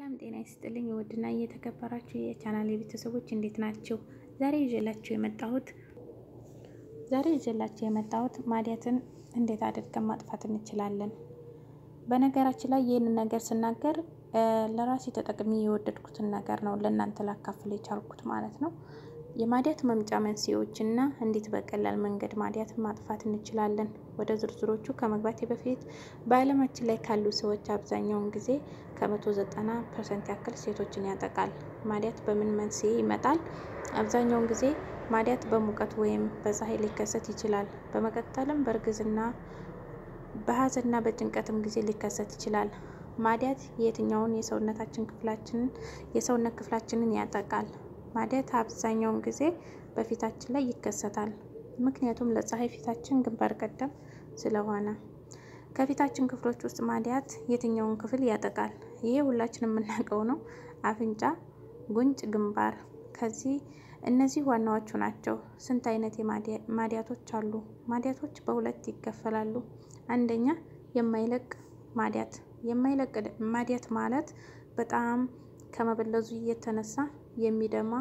ሰላም ጤና ይስጥልኝ። ውድና እየተከበራችሁ የቻናል ቤተሰቦች እንዴት ናቸው? ዛሬ ይዤላችሁ የመጣሁት ዛሬ ይዤላችሁ የመጣሁት ማዲያትን እንዴት አድርገን ማጥፋት እንችላለን። በነገራችን ላይ ይህንን ነገር ስናገር ለራሴ ተጠቅሚ የወደድኩትን ነገር ነው ለእናንተ ላካፍል የቻልኩት ማለት ነው። የማዲያት መምጫ መንስኤዎች እና እንዴት በቀላል መንገድ ማዲያትን ማጥፋት እንችላለን። ወደ ዝርዝሮቹ ከመግባቴ በፊት በዓለማችን ላይ ካሉ ሰዎች አብዛኛውን ጊዜ ከመቶ ዘጠና ፐርሰንት ያክል ሴቶችን ያጠቃል። ማዲያት በምን መንስኤ ይመጣል? አብዛኛውን ጊዜ ማዲያት በሙቀት ወይም በፀሐይ ሊከሰት ይችላል። በመቀጠልም በእርግዝና በሀዘንና በጭንቀትም ጊዜ ሊከሰት ይችላል። ማዲያት የትኛውን የሰውነታችን ክፍላችንን የሰውነት ክፍላችንን ያጠቃል? ማዲያት አብዛኛውን ጊዜ በፊታችን ላይ ይከሰታል። ምክንያቱም ለፀሐይ ፊታችን ግንባር ቀደም ስለሆነ። ከፊታችን ክፍሎች ውስጥ ማዲያት የትኛውን ክፍል ያጠቃል? ይሄ ሁላችን የምናውቀው ነው። አፍንጫ፣ ጉንጭ፣ ግንባር። ከዚህ እነዚህ ዋናዎቹ ናቸው። ስንት አይነት ማዲያቶች አሉ? ማዲያቶች በሁለት ይከፈላሉ። አንደኛ የማይለቅ ማዲያት። የማይለቅ ማዲያት ማለት በጣም ከመበለዙ እየተነሳ የሚደማ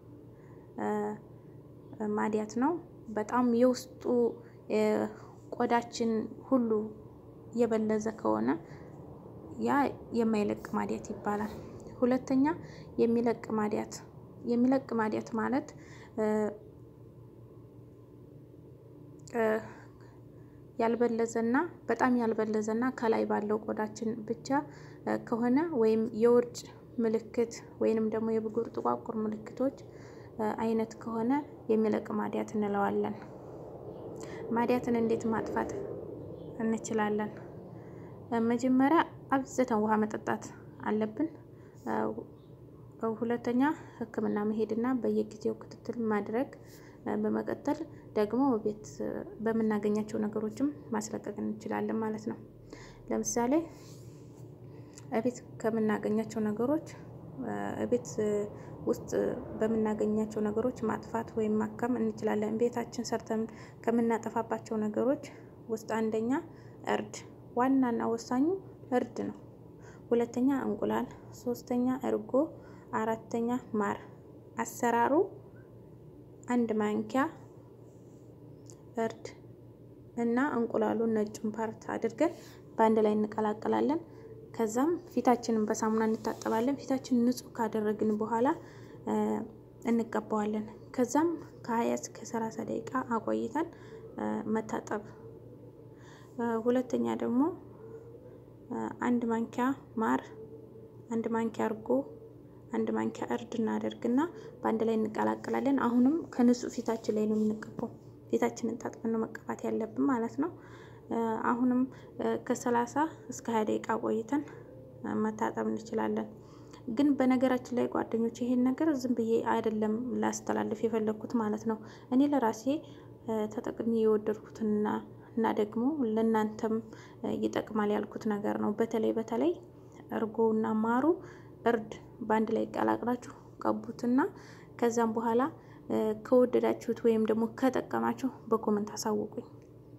ማዲያት ነው። በጣም የውስጡ ቆዳችን ሁሉ የበለዘ ከሆነ ያ የማይለቅ ማዲያት ይባላል። ሁለተኛ የሚለቅ ማዲያት። የሚለቅ ማዲያት ማለት ያልበለዘና በጣም ያልበለዘና ከላይ ባለው ቆዳችን ብቻ ከሆነ ወይም የውርጭ ምልክት ወይንም ደግሞ የብጉር ጥቋቁር ምልክቶች አይነት ከሆነ የሚለቅ ማዲያት እንለዋለን። ማዲያትን እንዴት ማጥፋት እንችላለን? መጀመሪያ አብዝተን ውሃ መጠጣት አለብን። ሁለተኛ ሕክምና መሄድና በየጊዜው ክትትል ማድረግ። በመቀጠል ደግሞ ቤት በምናገኛቸው ነገሮችም ማስለቀቅ እንችላለን ማለት ነው። ለምሳሌ እቤት ከምናገኛቸው ነገሮች እቤት ውስጥ በምናገኛቸው ነገሮች ማጥፋት ወይም ማከም እንችላለን። ቤታችን ሰርተን ከምናጠፋባቸው ነገሮች ውስጥ አንደኛ እርድ፣ ዋናና ወሳኙ እርድ ነው። ሁለተኛ እንቁላል፣ ሶስተኛ እርጎ፣ አራተኛ ማር። አሰራሩ አንድ ማንኪያ እርድ እና እንቁላሉን ነጩን ፓርት አድርገን በአንድ ላይ እንቀላቀላለን። ከዛም ፊታችንን በሳሙና እንታጠባለን። ፊታችንን ንጹህ ካደረግን በኋላ እንቀባዋለን። ከዛም ከሀያ እስከ ሰላሳ ደቂቃ አቆይተን መታጠብ። ሁለተኛ ደግሞ አንድ ማንኪያ ማር፣ አንድ ማንኪያ እርጎ፣ አንድ ማንኪያ እርድ እናደርግና በአንድ ላይ እንቀላቀላለን። አሁንም ከንጹህ ፊታችን ላይ ነው የምንቀባው። ፊታችንን ታጥበን ነው መቀባት ያለብን ማለት ነው። አሁንም ከሰላሳ እስከ ሀያ ደቂቃ ቆይተን መታጠብ እንችላለን። ግን በነገራችን ላይ ጓደኞች ይሄን ነገር ዝም ብዬ አይደለም ላስተላልፍ የፈለግኩት ማለት ነው። እኔ ለራሴ ተጠቅሜ የወደድኩትና እና ደግሞ ለእናንተም ይጠቅማል ያልኩት ነገር ነው። በተለይ በተለይ እርጎና ማሩ እርድ በአንድ ላይ ቀላቅላችሁ ቀቡትና ከዛም በኋላ ከወደዳችሁት ወይም ደግሞ ከጠቀማችሁ በኮመንት አሳውቁኝ።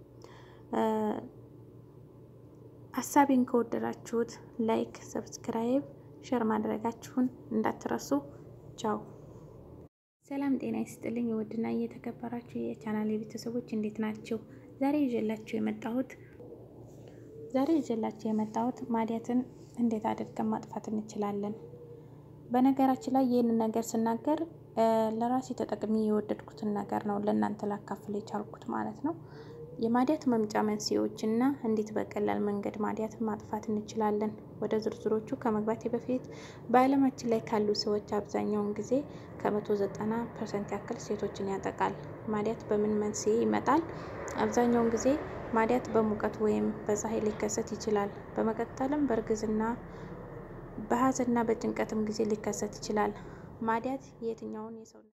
ሀሳቤን ከወደዳችሁት ላይክ፣ ሰብስክራይብ፣ ሸር ማድረጋችሁን እንዳትረሱ። ቻው። ሰላም ጤና ይስጥልኝ። ውድና እየተከበራችሁ የቻናል ቤተሰቦች እንዴት ናቸው? ዛሬ ይዤላችሁ የመጣሁት ዛሬ ይዤላችሁ የመጣሁት ማዲያትን እንዴት አድርገን ማጥፋት እንችላለን። በነገራችን ላይ ይህንን ነገር ስናገር ለራሴ ተጠቅሚ የወደድኩትን ነገር ነው ለእናንተ ላካፍል የቻልኩት ማለት ነው። የማዲያት መምጫ መንስኤዎች እና እንዴት በቀላል መንገድ ማዲያትን ማጥፋት እንችላለን። ወደ ዝርዝሮቹ ከመግባቴ በፊት በዓለማችን ላይ ካሉ ሰዎች አብዛኛውን ጊዜ ከመቶ ዘጠና ፐርሰንት ያክል ሴቶችን ያጠቃል። ማዲያት በምን መንስኤ ይመጣል? አብዛኛውን ጊዜ ማዲያት በሙቀት ወይም በፀሐይ ሊከሰት ይችላል። በመቀጠልም በእርግዝና በሀዘንና በጭንቀትም ጊዜ ሊከሰት ይችላል። ማዲያት የትኛውን የሰው